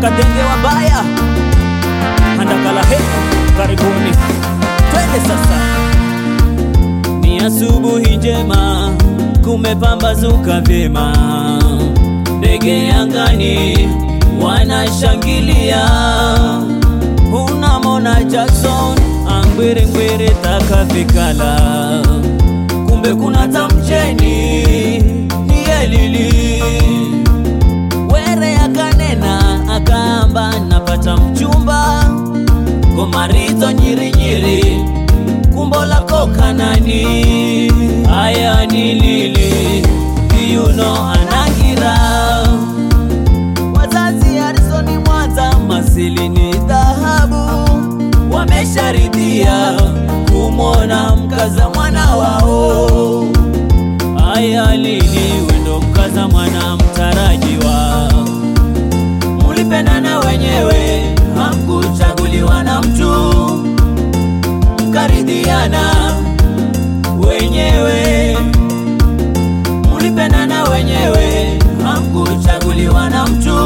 akatengewa baya handakala he karibuni twende sasa ni asubuhi njema kumepambazuka vyema ndege angani wanashangilia unamona Jackson angwirengwere takavikala kumbe kuna tamcheni ni elili were akanena akaamba napata mchumba gomarizo nyirinyiri kumbo lako kanani aya ni lili kiuno anangira wazazi Harisoni Mwanza masili ni dhahabu wamesharidhia kumwona mkaza mwana wao aya lili wendo mkaza mwana mtarajiwa mulipendana wenyewe hamkuchaguliwa na mtu mkaridhiana wenyewe mulipendana wenyewe hamkuchaguliwa na mtu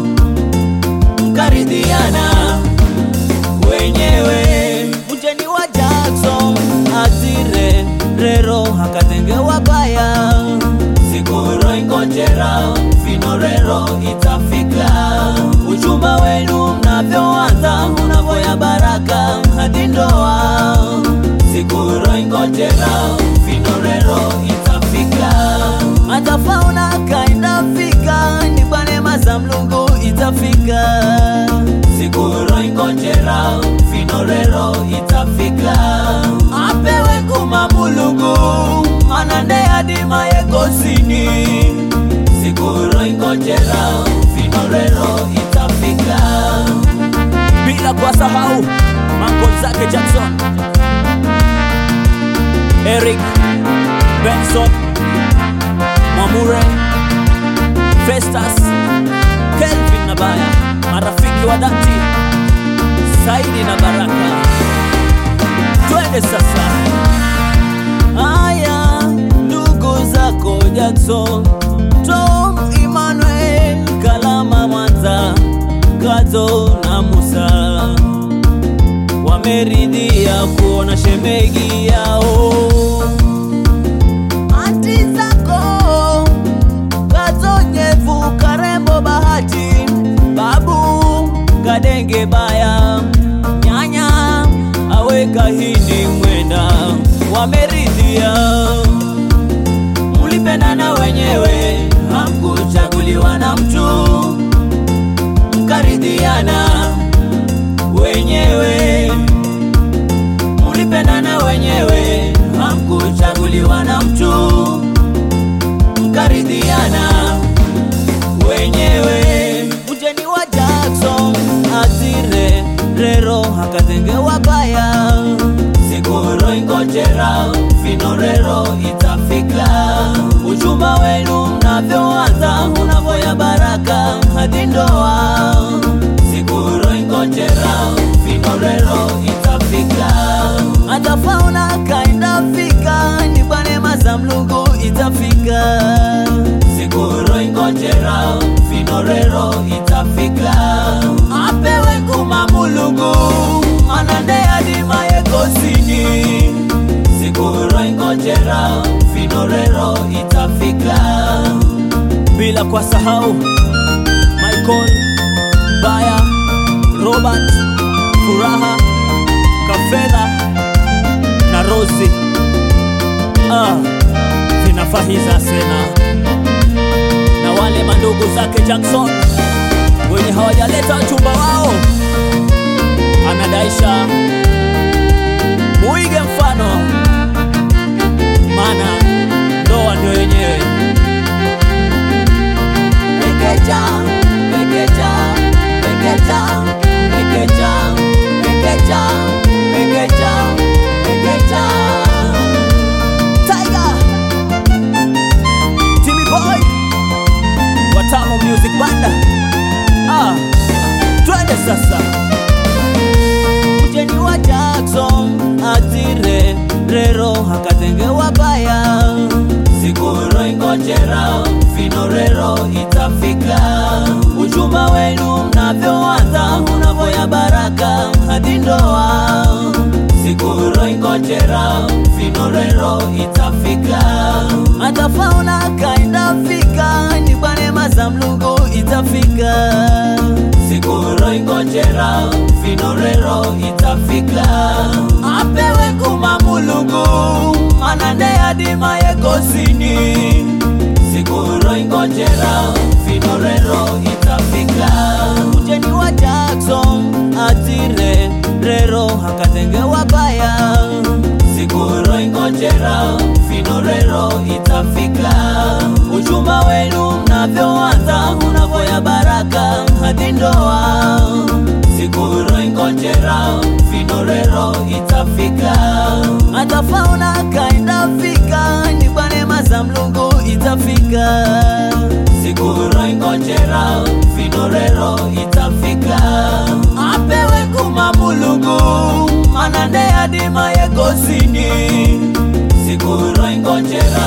mkaridhiana wenyewe mjeni wa Jackson atire rero akatengewa baya sikuro ingojera vinorero itafika uchumba wenu mnavyoanza unavoya baraka hadi ndoa sikuro ingojera vinorero itafika atafauna kaenda fika ni kwa neema za mlungu itafika sikuro ingojera vinorero itafika apewe kuma mulungu anande adima yekosini sikuro ingojera vinorero itafika bila kuwasahau mankol zake Jackson Eric Benson Mwamure Festus Kelvin na Baya marafiki wa dhati Saidi na Baraka twende sasa haya ndugu zako Jackson Tom Emmanuel Kalama Mwanza Kazo na Musa wameridhia kuona shemegi yao anti zako Kazonyevu Karembo Bahati Babu Kadenge Baya Nyanya aweka hindi mwenda wameridhia mulipendana wenyewe hamkuchaguliwa na mtu mkaridhiana wenyewe mulipendana wenyewe hamkuchaguliwa na mtu mkaridhiana wenyewe mjeni wa Jackson atire rero akatengewa baya sikuro ingojera vinorero itafika uchumba wenu mnavyoanza unavoya baraka hadi ndoa sikuro ingojera vinorero itafika atafauna kaenda fika ni kwa neema za mlungu itafika sikuro ingojera vinorero itafika apewe kuma mulungu anande adima yekosini sikuro ingojera vinorero itafika bila kwa sahau Michael Baya Robert Furaha Kafedha na Rosi ah, zinafahiza sena na wale mandugu zake Jackson wenye hawajaleta wachumba wao, anadaisha muige mfano, maana ndoa ndio yenyewe. Pekecha, pekecha, pekecha, pekecha, pekecha, pekecha, pekecha. Tiger, Timmy Boy, Watamu Music Banda. Ah, twende sasa. Mjeni wa Jackson atire rero akatengewa baya sikuro ingojera vinorero itafika uchumba wenu mna unavyoanza unavoya baraka hadi ndoa siku roingojera vinorero itafika matafauna kaenda fika ni kwa neema za mlungu itafika siku roingojera vinorero itafika apewe kuma mulungu manande adima yekosini siku roingojera vinorero itafika ujeni wa Jackson atire rero hakatengewa baya siku roingojera vinorero itafika uchumba wenu mnavyoanza unavoya baraka hadi ndoa siku roingojera vinorero itafika matafauna kaenda fika ni kwa neema za mlungu itafika siku roingojera vinorero itafika apewe kuma mulungu manande adima yekosini siku roingojera